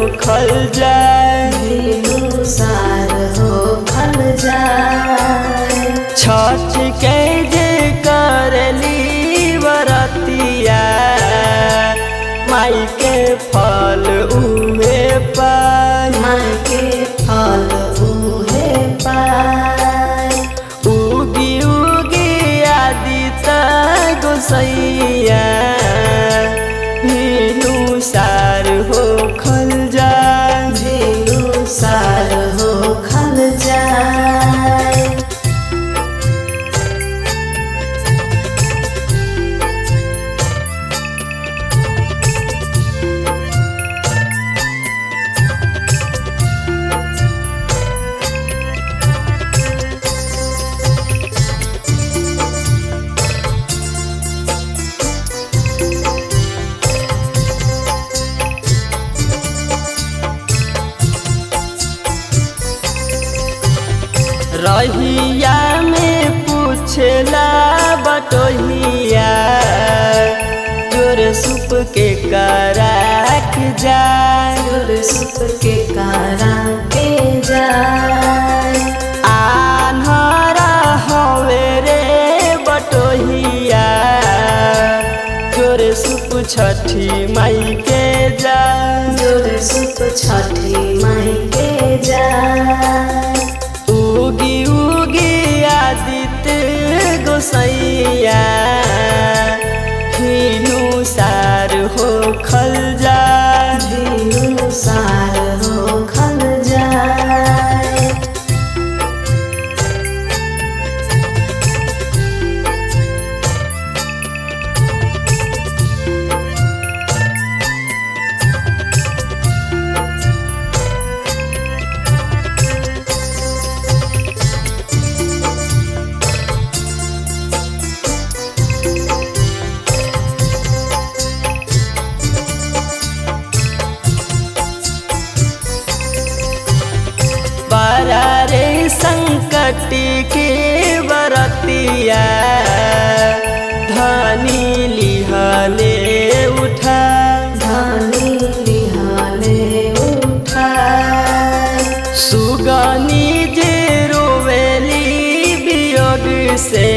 खल जाए भिनुसार हो खल जाए छठ के जे करली बरतिया माई के फल उहे पाई माई के फल उहे पाए उगी उगी आदित गोसैया भिनु सार हो खल जाए भिनुसार हो खल जाए रहिया में पूछला बटोहिया जोर सुप के कराक जाए चोर सुप के कारा के जाए आन्हरा हवे रे बटोहिया जोर सुप छठी माई के जाए चोर सुप छठी माई के जाए उगी उगी आदित्य गोसैया हिनु सार हो खल जाए भिनुसार हो खल जाए बरा रे संकट के बरतिया धनी लिहले उठा धनी लिहाले उठाए सुगनी जे रोवेली वियोग से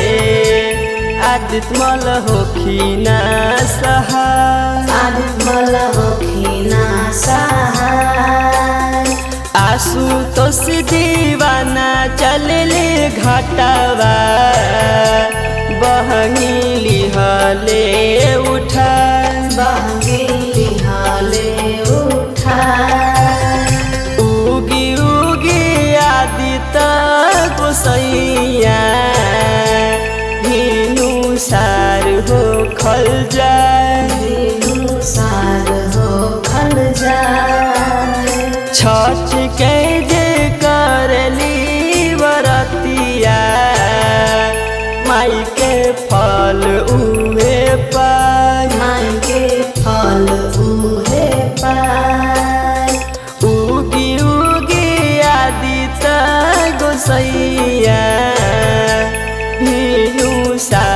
आदित मल होखिना सहा आदिमल होखिना सहाय आसु तोस दीवाना चलले घाटावा बहनी लिहले उठा बहंगी लिहाले उठाए उगी उगी आदित गोसैया हिनु सार हो खल जाए भिनुसार हो खल जाए छठ के जे करली बरतिया माई के फल उहे पाई माई के फल उहे पाए उगी उगी आदित गोसैया भिनु सा